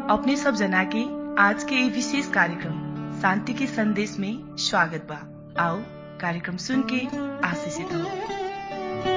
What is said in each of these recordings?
अपने सब जना के आज के ये विशेष कार्यक्रम शांति के संदेश में स्वागत बा आओ कार्यक्रम सुन के आशीषित हो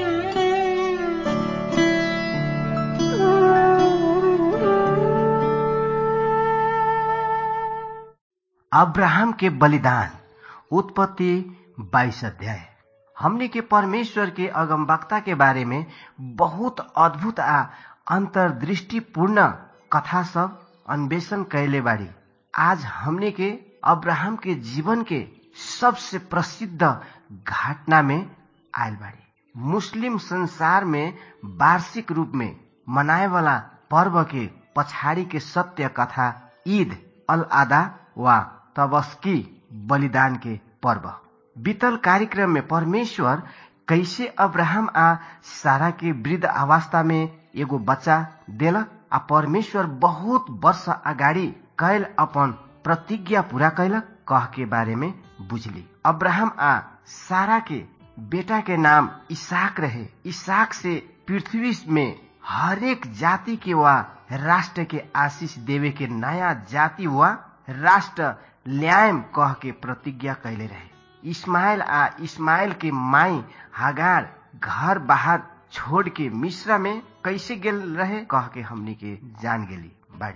अब्राहम के बलिदान उत्पत्ति बाईस अध्याय हमने के परमेश्वर के अगमवक्ता के बारे में बहुत अद्भुत आ अंतर्दृष्टिपूर्ण कथा सब अन्वेषण कैले बाड़ी आज हमने के अब्राहम के जीवन के सबसे प्रसिद्ध घटना में आयल बाड़ी मुस्लिम संसार में वार्षिक रूप में मनाए वाला पर्व के पछाड़ी के सत्य कथा ईद अल आदा वा तबस्की बलिदान के पर्व बीतल कार्यक्रम में परमेश्वर कैसे अब्राहम आ सारा के वृद्ध अवस्था में एगो बच्चा देलक आ परमेश्वर बहुत वर्ष अगाडि कैल अपन प्रतिज्ञा पूरा कैलक कह के बारे में बुझली अब्राहम आ सारा के बेटा के नाम इसाक रहे इसाक से पृथ्वी में हरेक जाति के वा राष्ट्र के आशीष देवे के नया जाति वा राष्ट्र ल्यायम कह के प्रतिज्ञा कैले रहे इस्माइल आ इस्माइल के माई हगार घर बाहर छोड़ के मिश्रा में कैसे गेल रहे कह के हमनी के जान गेली बाड़ी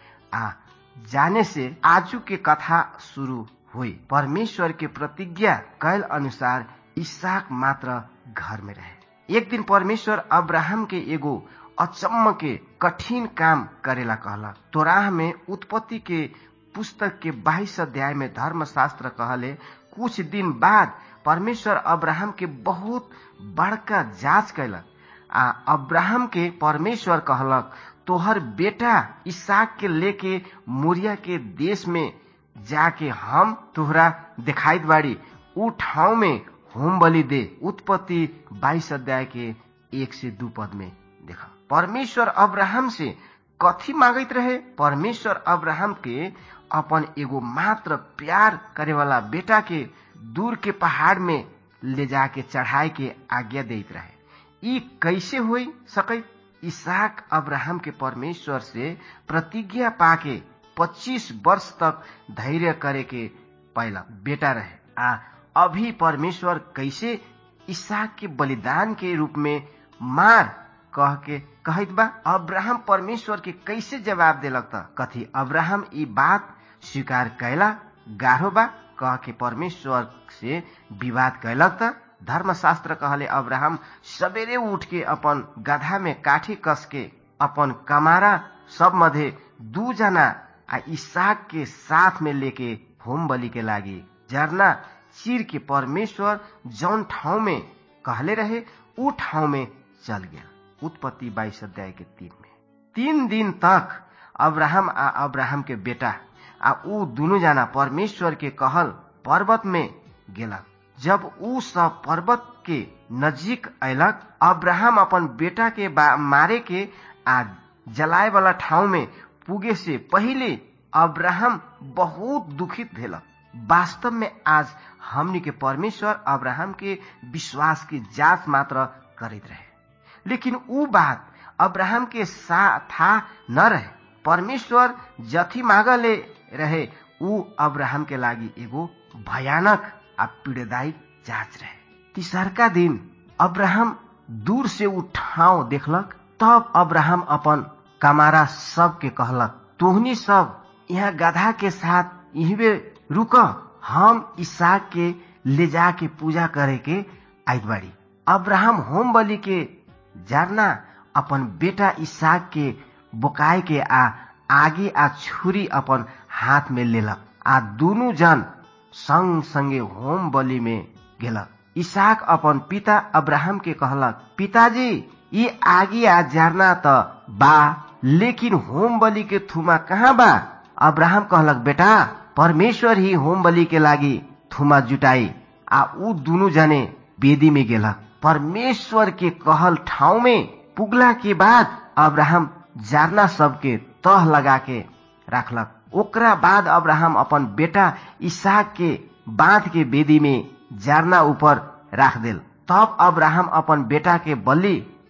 आ जाने से आजू के कथा शुरू हुई परमेश्वर के प्रतिज्ञा कैल अनुसार इसाक मात्र घर में रहे एक दिन परमेश्वर अब्राहम के एगो अचम्म के कठिन काम करेला कहला तोराह में उत्पत्ति के पुस्तक के बाईस अध्याय में धर्मशास्त्र कहले कुछ दिन बाद परमेश्वर अब्राहम के बहुत बड़का जांच कैलक आ अब्राहम के परमेश्वर कहलक तोहर बेटा इसाक के लेके मोरिया के देश में जाके हम तोहरा दिखाई बाड़ी उ ठाउँ में होम बलि दे उत्पत्ति बाईस अध्याय के एक से दू पद में देखा परमेश्वर अब्राहम से कथी मांगत रहे परमेश्वर अब्राहम के अपन एगो मात्र प्यार करे वाला बेटा के दूर के पहाड़ में ले जाके चढ़ाए के आज्ञा देत रहे ई कैसे हुई सकै इसाक अब्राहम के परमेश्वर से प्रतिज्ञा पाके 25 वर्ष तक धैर्य करे के पहला बेटा रहे आ अभी परमेश्वर कैसे इसाक के बलिदान के रूप में मार कह के कहत बा अब्राहम परमेश्वर के कैसे जवाब देलक त कथी अब्राहम ई बात स्वीकार कैला गाढ़ो बा कह के परमेश्वर से विवाद कैलक त धर्मशास्त्र कहले अब्राहम सवेरे उठ के अपन गधा में काठी कस के अपन कमारा सब मध्य दू जना आ इसाक के साथ में लेके होम बलि के लागी जरना चीर के परमेश्वर जौन ठाउँ में कहले रहे ऊ ठाउँ में चल गया उत्पत्ति बाईस अध्याय के तीन में तीन दिन तक अब्राहम आ अब्राहम के बेटा आ ऊ दुनु जना परमेश्वर के कहल पर्वत में गेलक जब ऊ सब पर्वत के नजीक अयलक अब्राहम अपन बेटा के मारे के आ जलाए वाला ठाउँ में पुगे से पहिले अब्राहम बहुत दुखित भेलक वास्तव में आज हमनी के परमेश्वर अब्राहम के विश्वास की जांच मात्र करित रहे लेकिन ऊ बात अब्राहम के था न रहे परमेश्वर जथी मांगले रहे ऊ अब्राहम के लागी एगो भयानक आ पीड़ादायी जांच रहे तीसरका दिन अब्राहम दूर से ऊ ठाउँ देखलक तब अब्राहम अपन कमारा सब के कहलक तोहनी सब यहाँ गधा के साथ यही रुक हम इसाक के ले जाके पूजा करे के आइत बाड़ी अब्राहम होम बलि के जारना अपन बेटा इसाक के बोकाए के आ आगे आ छुरी अपन हाथ में लेलक आ दुनु जन संग संगे होम बलि में गेलक इसाक अपन पिता अब्राहम के कहलक पिताजी ये आगे आ जारना त बा लेकिन होम बलि के थुमा कहाँ बा अब्राहम कहलक बेटा परमेश्वर ही होम बलि के लागी थुमा जुटाई आ ऊ दुनु जने बेदी में गेलक परमेश्वर के कहल ठाउँ में पुगला के बाद अब्राहम जारना सबके तह लगा के राखलक ओकरा बाद अब्राहम अपन बेटा इसाक के बांध के बेदी में जारना ऊपर राख देल तब अब्राहम अपन बेटा के बलि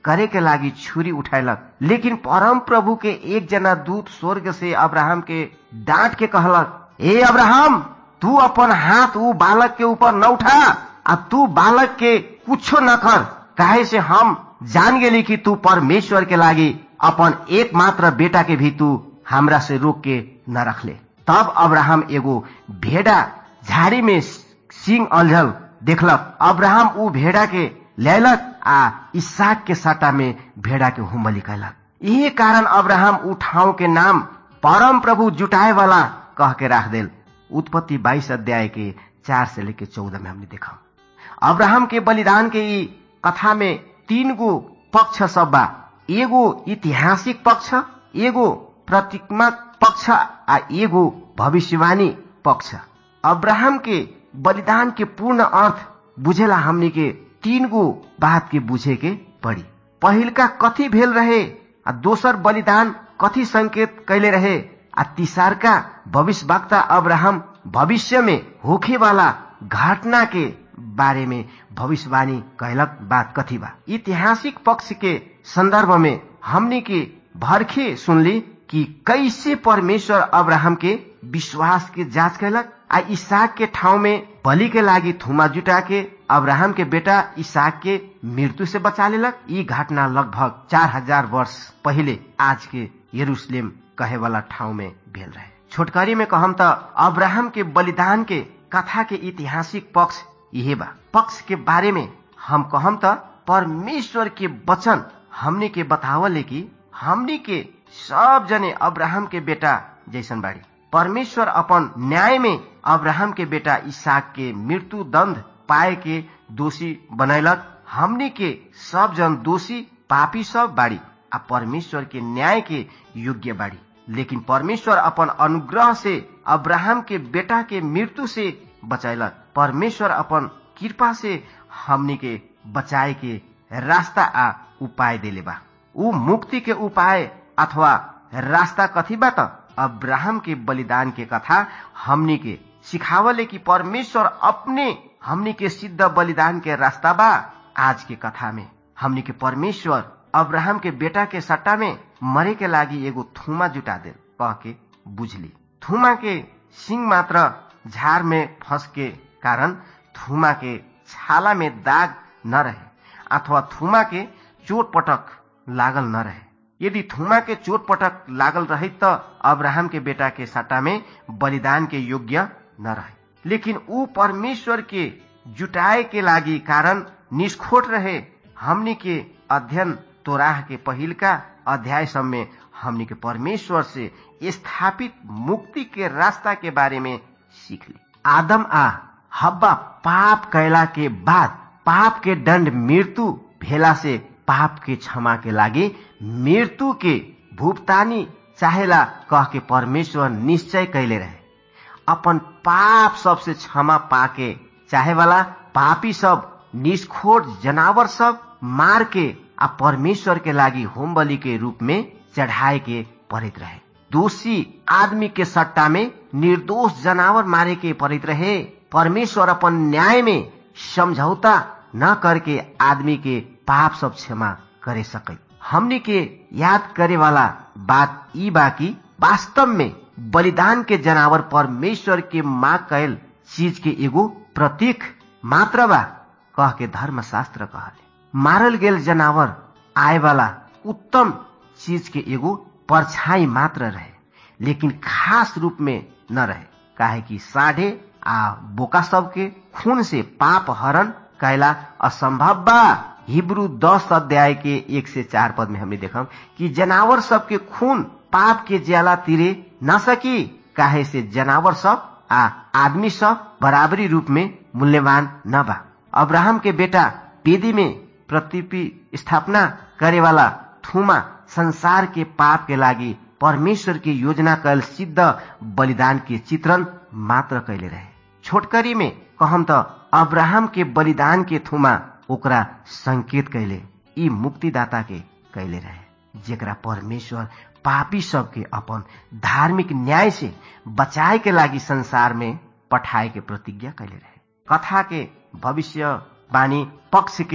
करे के लागी छुरी उठायलक लेकिन परम प्रभु के एक जना दूत स्वर्ग से अब्राहम के डांट के कहलक ए अब्राहम तू अपन हाथ ऊ बालक के ऊपर न उठा आ तू बालक के कुछो न कर काहे से हम जान गेली कि तू परमेश्वर के लागी अपन एक मात्र बेटा के भी तू हमरा से रोक के न रखले तब अब्राहम एगो भेड़ा झाड़ी में सिंह अलझल देखलक अब्राहम ऊ भेड़ा के लैलक आ इसाक के साटा में भेड़ा के हुम्बली कैलक यही कारण अब्राहम ऊ ठाउँ के नाम परम प्रभु जुटाए वाला कह के राख देल उत्पत्ति बाईस अध्याय के चार से लेके चौदह में हमने देखा अब्राहम के बलिदान के ई कथा में तीन गो पक्ष सब बा एगो ऐतिहासिक पक्ष एगो प्रतीकात्मक पक्ष आ एगो भविष्यवाणी पक्ष अब्राहम के बलिदान के पूर्ण अर्थ बुझेला हमनी के तीन गो बात के बुझे के पड़ी पहिलका कथी भेल रहे आ दोसर बलिदान कथी संकेत कैले रहे आ तीसरका भविष्यवक्ता अब्राहम भविष्य में होखे वाला घटना के बारे में भविष्यवाणी कहलक बात कथी बा ऐतिहासिक पक्ष के संदर्भ में हमने के भरखे सुनली कि कैसे परमेश्वर अब्राहम के विश्वास के जांच कैलक आ इसाक के ठाउँ में बलि के लागी थुमा जुटा के अब्राहम के बेटा इसाक के मृत्यु से बचा लेलक ई घटना लगभग चार हजार वर्ष पहले आज के यरूशलेम कहे वाला ठाउँ में भेल रहे छोटकरी में कहम त अब्राहम के बलिदान के कथा के ऐतिहासिक पक्ष यही बा पक्ष के बारे में हम कहम त परमेश्वर के वचन हमने के बतावले कि हमने के सब जने अब्राहम के बेटा जैसन बाड़ी परमेश्वर अपन न्याय में अब्राहम के बेटा इसाक के मृत्यु दंड पाए के दोषी बनैलक हमने के सब जन दोषी पापी सब बाड़ी आ परमेश्वर के न्याय के योग्य बाड़ी लेकिन परमेश्वर अपन अनुग्रह से अब्राहम के बेटा के मृत्यु से बचैलक परमेश्वर अपन कृपा से हमनी के बचाए के रास्ता आ उपाय देले बा ऊ मुक्ति के उपाय अथवा रास्ता कथी बा त अब्राहम के बलिदान के कथा हमनी के सिखावले कि परमेश्वर अपने हमनी के सिद्ध बलिदान के रास्ता बा आज के कथा में हमनी के परमेश्वर अब्राहम के बेटा के सट्टा में मरे के लागी एगो थुमा जुटा दे कह के बुझली थुमा के सिंह मात्र झार में फंस के कारण थुमा के छाला में दाग न रहे अथवा थुमा के चोट पटक लागल न रहे यदि थुमा के चोट पटक लागल रहे त अब्राहम के बेटा के सट्टा में बलिदान के योग्य न रहे लेकिन ऊ परमेश्वर के जुटाए के लागी कारण निष्खोट रहे हमनी के अध्ययन तोराह के पहिलका अध्याय सब में हमनी के परमेश्वर से स्थापित मुक्ति के रास्ता के बारे में सीख ली आदम आ हब्बा पाप कैला के बाद पाप के दंड मृत्यु भेला से पाप के क्षमा के लागी मृत्यु के भुगतानी चाहेला कह के परमेश्वर निश्चय कैले रहे अपन पाप सबसे क्षमा पाके चाहे वाला पापी सब निष्खोट जनावर सब मार के आ परमेश्वर के लागी होम बलि के रूप में चढ़ाए के पड़ित रहे दोषी आदमी के सट्टा में निर्दोष जनावर मारे के पड़ित रहे परमेश्वर अपन न्याय में समझौता न करके आदमी के पाप सब क्षमा करे सके हमने के याद करे वाला बात ई बाकी वास्तव में बलिदान के जनावर परमेश्वर के माँ कैल चीज के एगो प्रतीक मात्र बा कह के धर्मशास्त्र कहले मारल गेल जनावर आए वाला उत्तम चीज के एगो परछाई मात्र रहे लेकिन खास रूप में न रहे काहे कि साढ़े आ बोका सब के खून से पाप हरण कैला असंभव बा हिब्रू दस अध्याय के एक से चार पद में हमने देखा कि जनावर सब के खून पाप के ज्याला तिरे न सकी काहे से जनावर सब आ आदमी सब बराबरी रूप में मूल्यवान न बा अब्राहम के बेटा पेदी में प्रतिपि स्थापना करे वाला थुमा संसार के पाप के लागी परमेश्वर की योजना कल सिद्ध बलिदान के चित्रण मात्र कैले रहे छोटकरी में कहम त अब्राहम के बलिदान के थुमा ओकरा संकेत कैले ई मुक्तिदाता के कैले रहे जेकरा परमेश्वर पापी सबके अपन धार्मिक न्याय से बचाए के लागी संसार में पठाए के प्रतिज्ञा कैले रहे कथा के भविष्य वाणी पक्ष के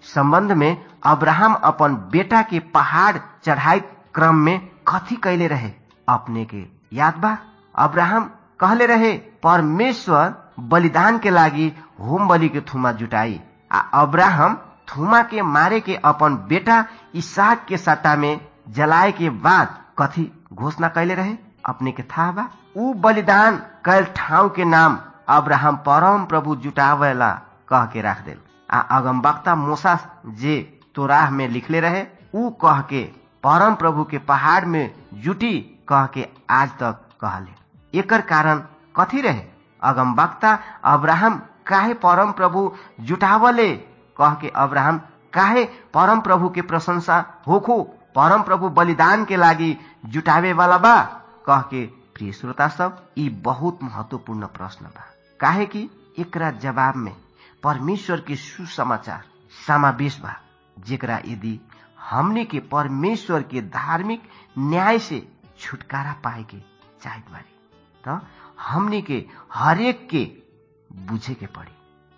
संबंध में अब्राहम अपन बेटा के पहाड़ चढ़ाई क्रम में कथी कैले रहे अपने के याद बा अब्राहम कहले रहे परमेश्वर बलिदान के लागी होम बलि के थुमा जुटाई आ अब्राहम थुमा के मारे के अपन बेटा इसाक के सट्टा में जलाए के बाद कथी घोषणा कैले रहे अपने के था बा ऊ बलिदान कैल ठाव के नाम अब्राहम परम प्रभु जुटावेला कह के राख दिल आ अगमबक्ता मूसा जे तोराह में लिखले रहे ऊ कह के परम प्रभु के पहाड़ में जुटी कह के आज तक कहले एकर कारण कथी रहे अगमबक्ता अब्राहम काहे परम प्रभु जुटावले कह के अब्राहम काहे परम प्रभु के प्रशंसा होखो परम प्रभु बलिदान के लागी जुटावे वाला बा कह के प्रिय श्रोता सब ई बहुत महत्वपूर्ण प्रश्न बा काहे कि एकरा जवाब में परमेश्वर के सुसमाचार समावेश बा जेकरा यदि हमने के परमेश्वर के धार्मिक न्याय से छुटकारा पाए के चाहत बारी तो हमने के हरेक के बुझे के पड़ी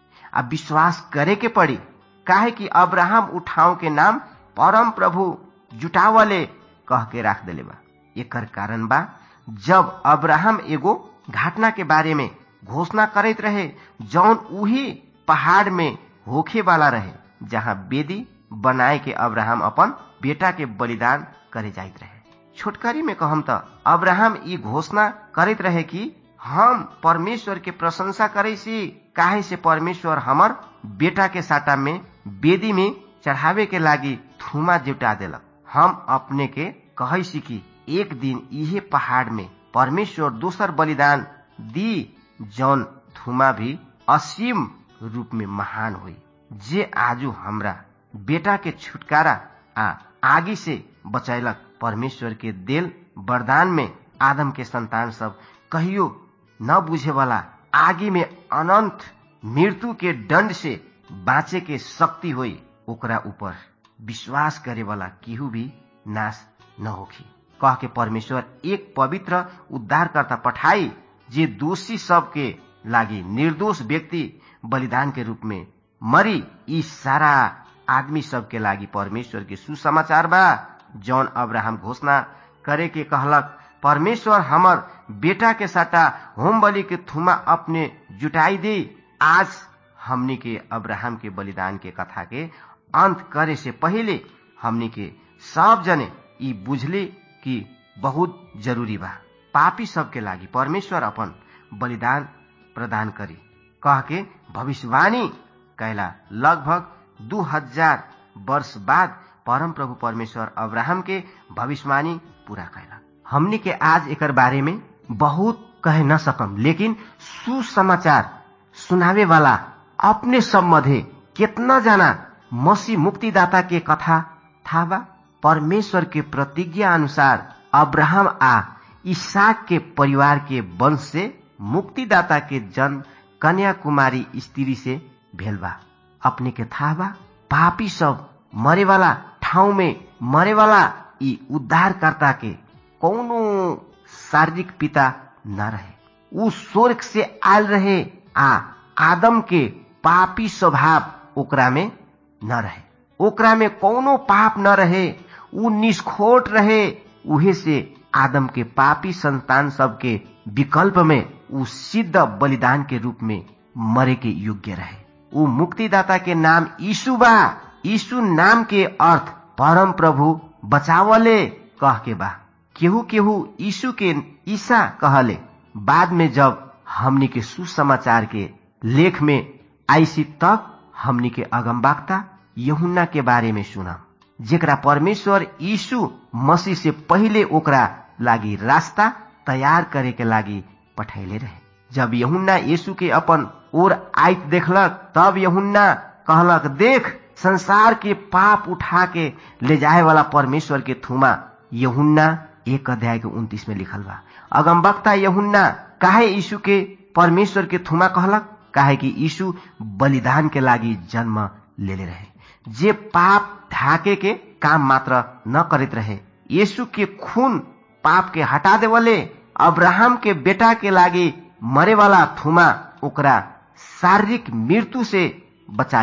आ विश्वास करे के पड़ी काहे कि अब्राहम उठाव के नाम परम प्रभु जुटावले कह के राख दिले बा एकर कारण बा जब अब्राहम एगो घटना के बारे में घोषणा करते रहे जौन उही पहाड़ में होखे वाला रहे जहाँ बेदी बनाए के अब्राहम अपन बेटा के बलिदान करे जाइत रहे छोटकरी में कहम त अब्राहम ई घोषणा करते रहे कि हम परमेश्वर के प्रशंसा करे सी काहे से परमेश्वर हमर बेटा के साटा में बेदी में चढ़ावे के लागी थुमा जुटा देलक हम अपने के कहे सी कि एक दिन इहे पहाड़ में परमेश्वर दोसर बलिदान दी जौन थुमा भी असीम रूप में महान हुई जे आजू हमरा बेटा के छुटकारा आ आगी से बचैलक परमेश्वर के दिल वरदान में आदम के संतान सब कहियो न बुझे वाला आगे में अनंत मृत्यु के दंड से बाँचे के शक्ति हुई ओकरा ऊपर विश्वास करे वाला केहू भी नाश न होखी कह के परमेश्वर एक पवित्र उद्धारकर्ता पठाई जे दोषी सबके लागी निर्दोष व्यक्ति बलिदान के रूप में मरी ई सारा आदमी सबके लागी परमेश्वर के सुसमाचार बा जौन अब्राहम घोषणा करे के कहलक परमेश्वर हमर बेटा के साटा होम बलि के थुमा अपने जुटाई दे आज हमनी के अब्राहम के बलिदान के कथा के अंत करे से पहले हमनी के सब जने ई बुझली कि बहुत जरूरी बा पापी सबके लागी परमेश्वर अपन बलिदान प्रदान करी कह के भविष्यवाणी कैला लगभग दू हजार वर्ष बाद परम प्रभु परमेश्वर अब्राहम के भविष्यवाणी पूरा कैला हमनी के आज एकर बारे में बहुत कह न सकम लेकिन सुसमाचार सुनावे वाला अपने सब मध्य कितना जना मसीह मुक्तिदाता के कथा था बा परमेश्वर के प्रतिज्ञा अनुसार अब्राहम आ ईसाक के परिवार के वंश से मुक्तिदाता के जन्म कन्या कुमारी स्त्री से भेल बा अपने के था बा पापी सब मरे वाला ठाउँ में मरे वाला ई उद्धारकर्ता के कौनो शारीरिक पिता न रहे ऊ स्वर्ग से आयल रहे आ आदम के पापी स्वभाव ओकरा में न रहे ओकरा में कौनो पाप न रहे ऊ निष्खोट रहे उहे से आदम के पापी संतान सबके विकल्प में ऊ सिद्ध बलिदान के रूप में मरे के योग्य रहे ऊ मुक्तिदाता के नाम यीशु बा यीशु नाम के अर्थ परम प्रभु बचावले कह के बा केहू केहू यीशु के ईसा कहले बाद में जब हमनी के सुसमाचार के लेख में आईसी तक हमनी के अगमबाक्ता यहुन्ना के बारे में सुना जेकरा परमेश्वर यीशु मसीह से पहिले ओकरा लागी रास्ता तैयार करे के लागी पठैले रहे जब यहुन्ना यीशु के अपन ओर आइत देखलक तब यहुन्ना कहलक देख संसार के पाप उठा के ले जाए वाला परमेश्वर के थुमा यहुन्ना एक अध्याय के उन्तीस में लिखल बा अगमबक्ता यहुन्ना काहे यीशु के परमेश्वर के थुमा कहलक काहे कि यीशु बलिदान के लागी जन्म लेले रहे जे पाप ढाके के काम मात्र न करत रहे यीशु के खून पाप के हटा देवले अब्राहम के बेटा के लागी मरे वाला थुमा ओकरा शारीरिक मृत्यु से बचा लेलक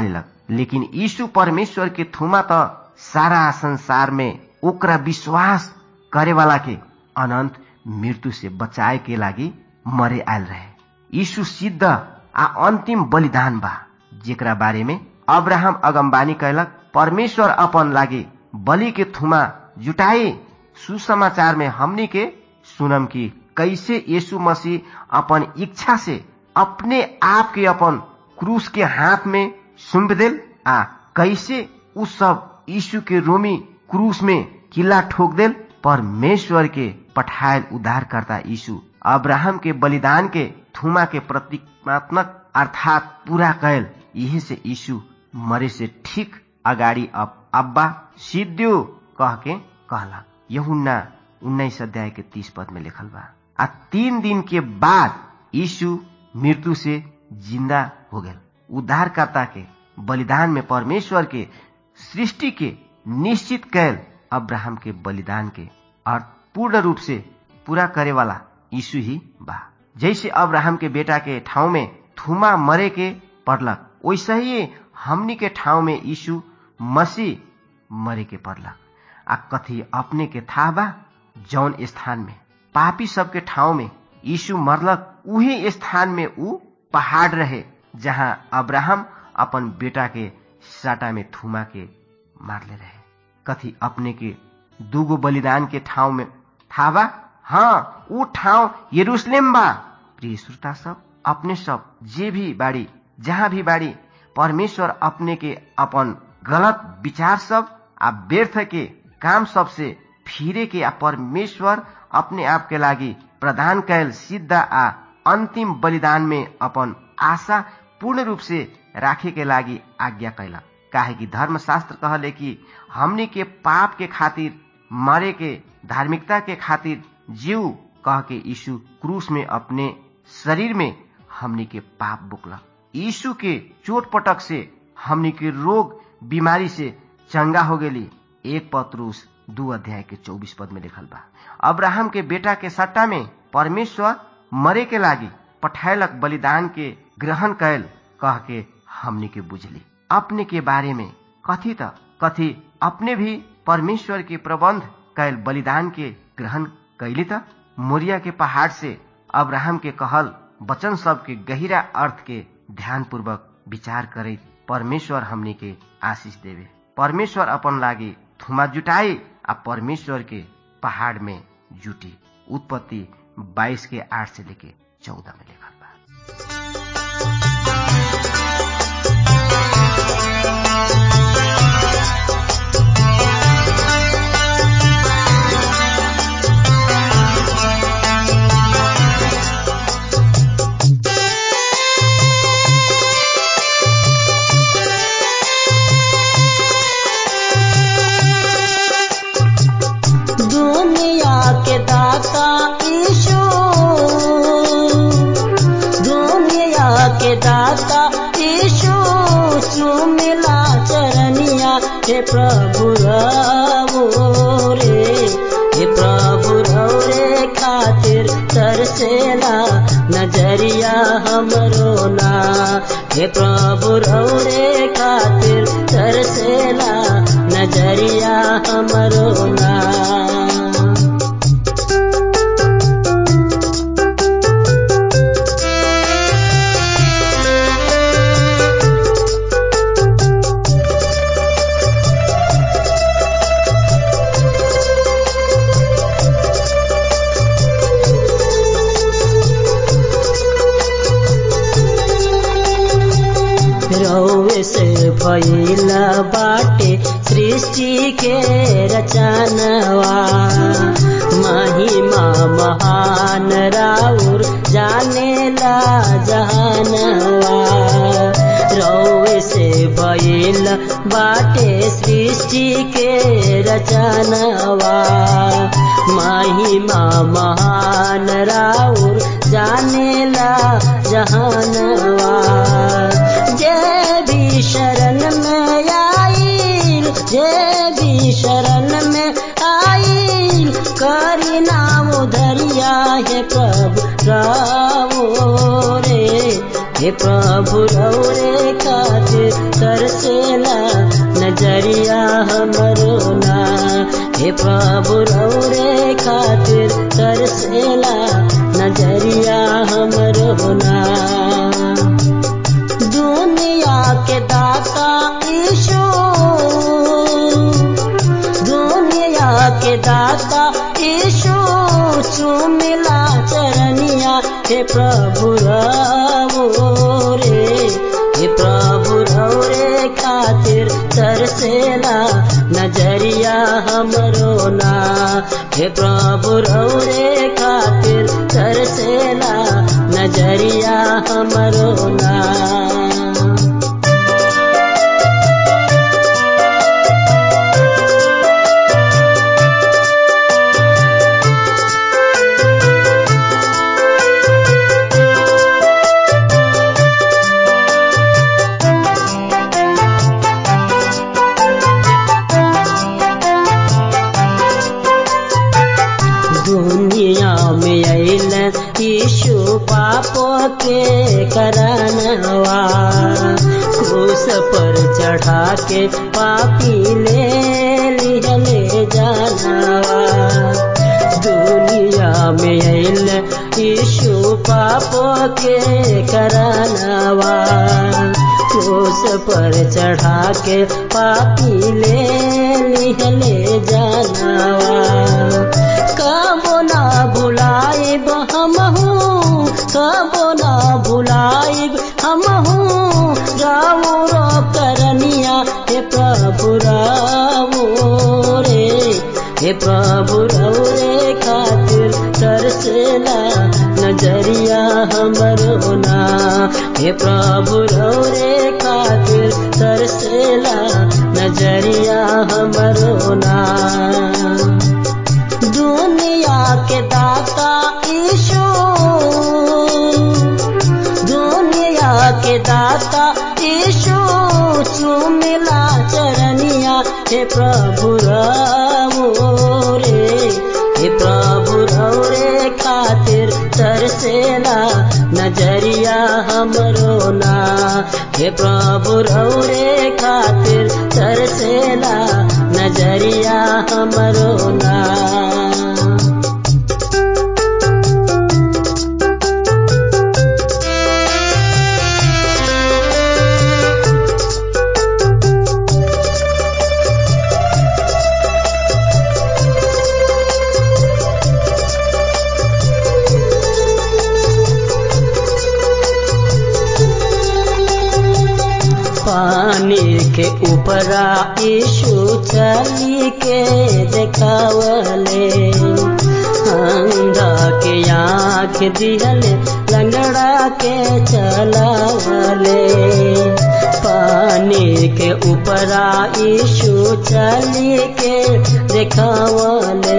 लेकिन यीशु परमेश्वर के थुमा त सारा संसार में ओकरा विश्वास करे वाला के अनंत मृत्यु से बचाए के लागि मरे आयल रहे यीशु सिद्ध आ अंतिम बलिदान बा जेकरा बारे में अब्राहम अगमबानी कैलक परमेश्वर अपन लागि बलि के थुमा जुटाई सुसमाचार में हमनी के सुनम की कैसे यीशु मसीह अपन इच्छा से अपने आप के अपन क्रूस के हाथ में सुम्प दिल आ कैसे उ सब यीशु के रोमी क्रूस में किला ठोक दिल परमेश्वर के पठायल उद्धारकर्ता यीशु अब्राहम के बलिदान के थुमा के प्रतीकात्मक अर्थात पूरा कैल यही से यीशु मरे से ठीक अगाडि अब अब्बा सिद्धियो कह के कहला यहुन्ना उन्नाइस अध्याय के तीस पद में लिखल बा आ तीन दिन के बाद यीशु मृत्यु से जिंदा हो गए उद्धारकर्ता के बलिदान में परमेश्वर के सृष्टि के निश्चित कैल अब्राहम के बलिदान के अर्थ पूर्ण रूप से पूरा करे वाला यीशु ही बा जैसे अब्राहम के बेटा के ठाउँ में थुमा मरे के पड़लक वैसे ही हमनी के ठाउँ में यीशु मसीह मरे के पड़लक आ कथी अपने के था बा जौन स्थान में पापी सबके ठाउँ में यीशु मरलक उही स्थान में ऊ पहाड़ रहे जहाँ अब्राहम अपन बेटा के साटा में थुमा के मारले रहे कथी अपने के दूगो बलिदान के ठाउँ में था बा हाँ ऊ ठाउँ यरूशलेम बा प्रिय श्रोता सब अपने सब जे भी बाड़ी जहाँ भी बाड़ी परमेश्वर अपने के अपन गलत विचार सब आ व्यर्थ के काम सब से फिरे के आ परमेश्वर अपने आप के लागि प्रदान कैल सिद्ध आ अंतिम बलिदान में अपन आशा पूर्ण रूप से राखे के लागि आज्ञा कैला काहे कि धर्मशास्त्र कहले कि हमनी के पाप के खातिर मरे के धार्मिकता के खातिर जीव कह के यीशु क्रूस में अपने शरीर में हमनी के पाप बुकला यीशु के चोट पटक से हमनी के रोग बीमारी से चंगा हो गेली एक पत्रुस दू अध्याय के चौबीस पद में लिखल बा अब्राहम के बेटा के सट्टा में परमेश्वर मरे के लागी पठायलक बलिदान के ग्रहण कैल कह के हमनी के बुझली अपने के बारे में कथी त कथी अपने भी परमेश्वर के प्रबंध कैल बलिदान के ग्रहण कैली त मोरिया के पहाड़ से अब्राहम के कहल वचन सब के गहिरा अर्थ के ध्यान पूर्वक विचार करे परमेश्वर हमनी के आशीष देवे परमेश्वर अपन लागी थुमा जुटाई आ परमेश्वर के पहाड़ में जुटी उत्पत्ति 22 के आठ से लेके चौदह में लिखल बा दुनिया के दाता ईशु दुनिया के दाता ईशु सुमिला चरनिया हे प्रभु रवो रे हे प्रभु रवो रे खातिर तरसेला नजरिया हमरो ना हे प्रभु रवो रे खातिर तरसेला नजरिया हमरो ना रौवे से भइल बाटे सृष्टि के रचनवा महिमा महान राउर जानेला जहानवा रौवे से भइल बाटे सृष्टि के रचनवा महिमा महान राउर जानेला जहानवा जय भी शरण में आईल जय भी शरण में आईल करी नाम धरिया हे प्रभु रावो रे हे प्रभु रौ रे खातिर तरसेला नजरिया हमरो ना हे प्रभु रौरे खातिर तरसेला नजरिया हमरो ना दुनिया के दाता ईशो दुनिया के दाता ईशो चुमिला चरनिया हे प्रभु रवो रे हे प्रभु रौरे खातिर तरसेला नजरिया हमरो ना हे प्रभु रौरे खातिर तरसेला नजरिया हमरो ना दुनिया में अल यीशु पापो के करनवा क्रूस पर चढ़ा के पापी ले लिहले जानवा दुनिया में अल यीशु पापो के करनवा क्रूस पर चढ़ा के पापी ले लिहले जानवा कबो ना भुलाइब हमहू कबो ना भुलाइब हमहू रावो रो करनिया हे प्रभु रावो रे हे प्रभु रे खातिर तरसेला नजरिया हमरो ना हे प्रभु रे खातिर तरसेला नजरिया हमरो ना दुनिया के दाता ईशो दुनिया के दाता ईशो चुमिला चरनिया हे प्रभु रवो रे हे प्रभु रौरे खातिर तरसेला नजरिया हमरो ना हे प्रभु रौरे खातिर तरसेला नजरिया हमरो ना पानी के ऊपरा यीशु चली के देखावले अंधा के आँख दिहले लंगड़ा के चलावले पानी के ऊपरा यीशु चली के देखावले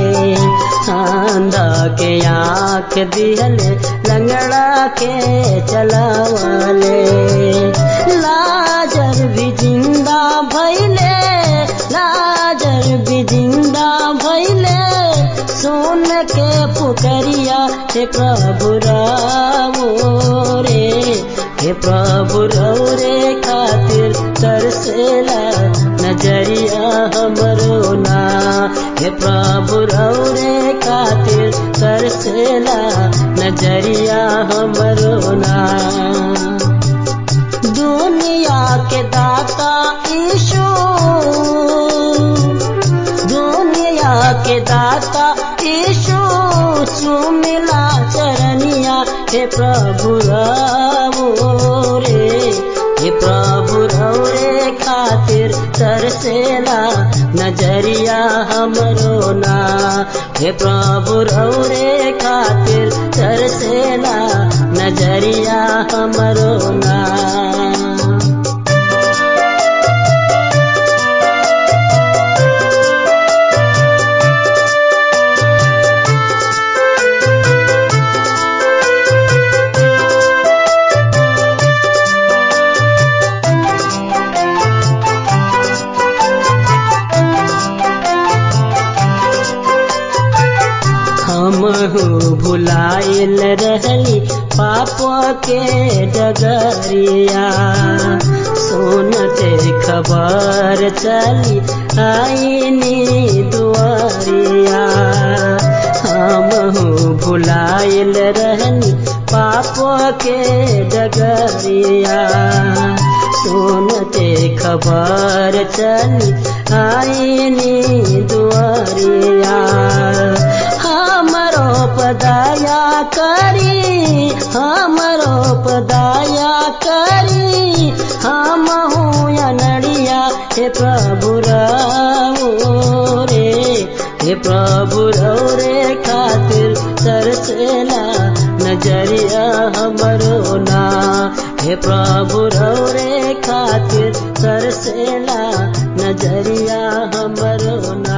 अंधा के आँख दिहले लंगड़ा के चलावले लाजर भी जिंदा भैले लाजर भी जिंदा भैले सुन के पुकरिया हे प्रभु रावो रे हे प्रभु रे खातिर तरसेला नजरिया हमरो ना हे प्रभु रे खातिर तरसेला नजरिया हमरो ना दुनिया के दाता ईशो दुनिया के दाता ईशो सुमिला चरनिया हे प्रभु रवो रे हे प्रभु रे खातिर तरसेला नजरिया हमरो ना हे प्रभु रे खातिर तरसेला नजरिया हमरो ना हमहू भुलाइल रहली पाप के डगरिया सुनते खबर चली आईनी दुआरिया हम भुलाइल रहनी पाप के डगरिया सुनते खबर चली आईनी दुआरिया हमरो पदाया करी हमरो पदाया करी हम अनड़िया हे प्रभु रामो रे हे प्रभु रो रे खातिर तरसेला नजरिया हमरो ना हे प्रभु रो रे खातिर तरसेला नजरिया हमरो ना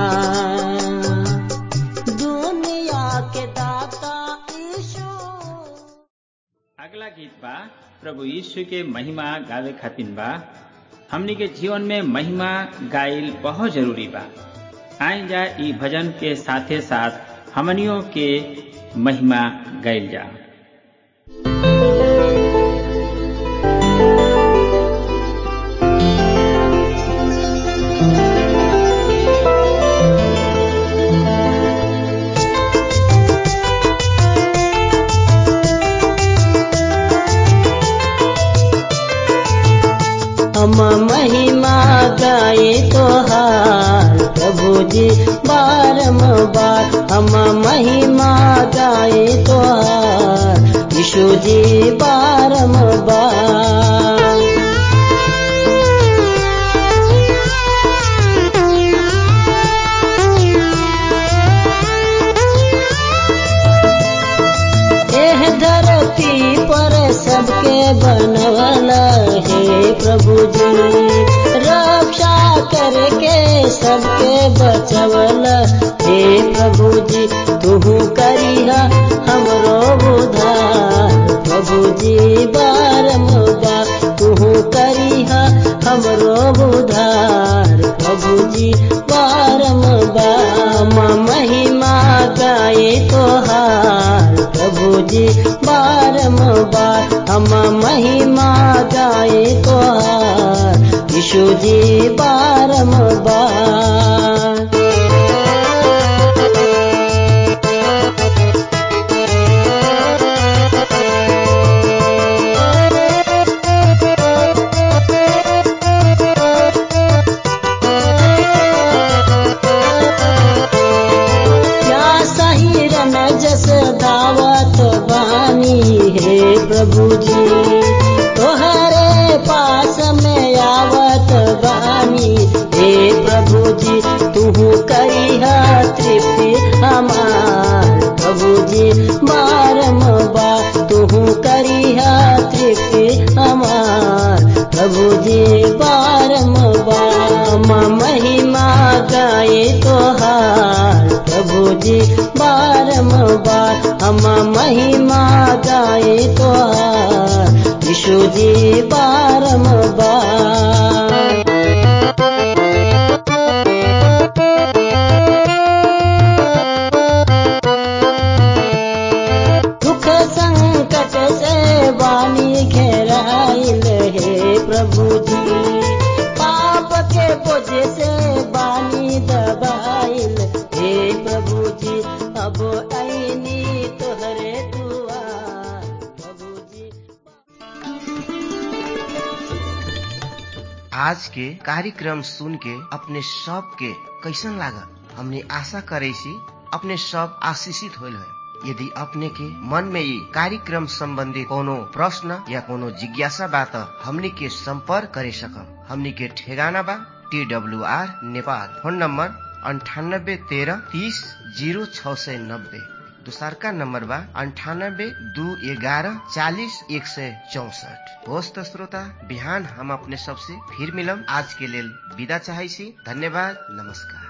दुनिया के दाता ईशु अगला गीत बा प्रभु यीशु के महिमा गावे खातिन बा हमनी के जीवन में महिमा गाइल बहुत जरूरी बा आइ जा ई भजन के साथे साथ हमनियों के महिमा गाइल जा हम महिमा गाए तोहार प्रभु जी बारम बार हम महिमा गाए तोहार यीशु जी बारम बार एह धरती पर सबके बनवला हे प्रभु जी रक्षा करके सबके बचवला हे प्रभु जी तू करिहा हमरो उद्धार प्रभु जी बारमुदा तू करिहा हमरो उद्धार प्रभु जी बारमुदा महिमा गाए तोहार प्रभु जी बारम बार हम महिमा गाए तोहार यीशु जी बारम बार क्या सही रन जस दावत बानी हे प्रभु जी तोहरे पास में आवत बानी हे प्रभु जी तू करिहा तृप्ति हमार प्रभु जी बारम बार तू करिहा तृप्ति हमार प्रभु जी बारम बार महिमा गाए तोहार प्रभु जी बारम बार हम महिमा गाए तोहार यीशु जी बारम बार दुख संकट से वाणी घेराइल हे प्रभु जी पाप के बोझ से वाणी दबाइल हे प्रभु जी अब ऐनी तोहरे दुआर प्रभु जी आज के कार्यक्रम सुन के अपने सब के कैसन लागल हमने आशा करे सी अपने सब आशीषित होल है यदि अपने के मन में ये कार्यक्रम संबंधी कोनो प्रश्न या कोनो जिज्ञासा बा त हमनी के संपर्क करे सकम हमनी के ठेगाना बा T W R Nepal phone number अंठानब्बे तेरह तीस जीरो छ सय नब्बे दोसरका नम्बर बा अन्ठानब्बे दू एघारह चालिस एक सय चौसठ होस् त श्रोता बिहान हम अपने सबसे फिर मिलम आज के लेल विदा चाहै छी धन्यवाद नमस्कार